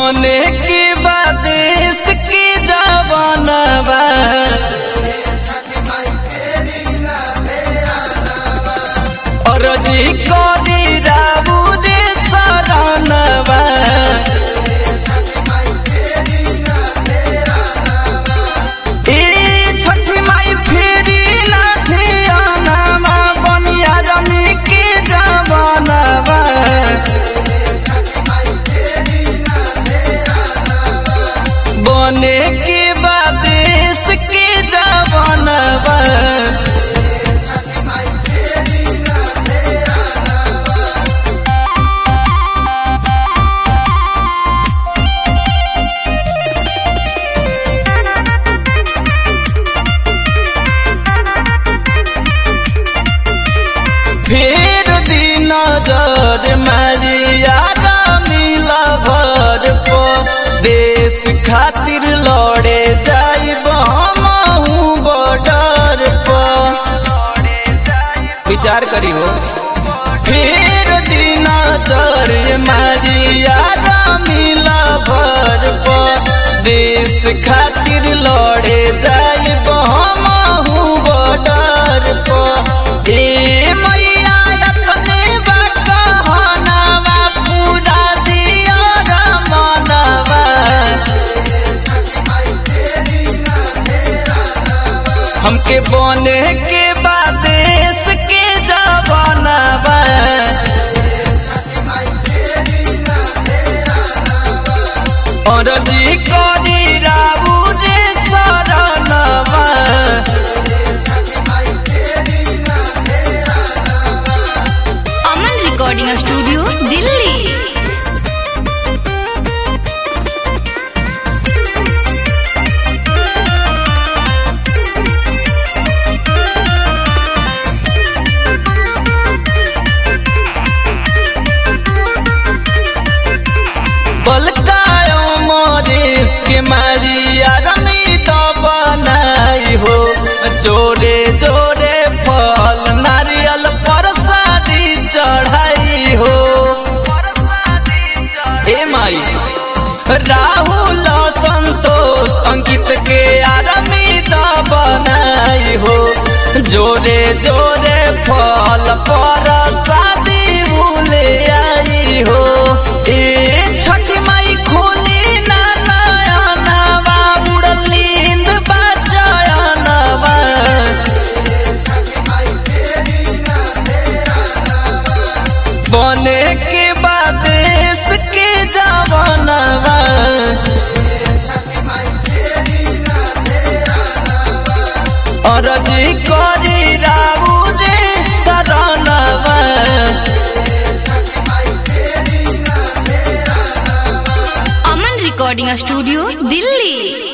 बने के बादेश के जवानवा अरजी करी राबू रे शरणवा ए छठी माई फेरी ना धियानवा बनिया रमी के जवानवा बने के बादेश के जवानवा फिर दिन जर मरिया मिला भर पो देश खातिर लड़े जाइब हमहू बॉर्डर पर विचार करी हो फिर दिन जर मरिया मिला भर पो देश खातिर लड़े जाइब हमहू बॉर्डर पर ए मैया अपने बकहनवा पूरा दिया रमनवा हमके बने के बादेश के जवानवा और जी करी राबू रे शरणवा अमन रिकॉर्डिंग स्टूडियो दिल्ली बलकायो मोरिस के मारिया रमी तो बनाई हो जोरे जोरे फल नारियल प्रसादी चढ़ाई हो ए माई राहुल संतोष अंकित के आरमी तो बनाई हो जोरे जोरे फल प्रसादी भूले आई हो ए छठी माई खोली ना नयनवा उड़ल नींद बचयनवा बने के बादेश के जवानवा अरजी करी राबू रे शरणवा अमन रिकॉर्डिंग स्टूडियो दिल्ली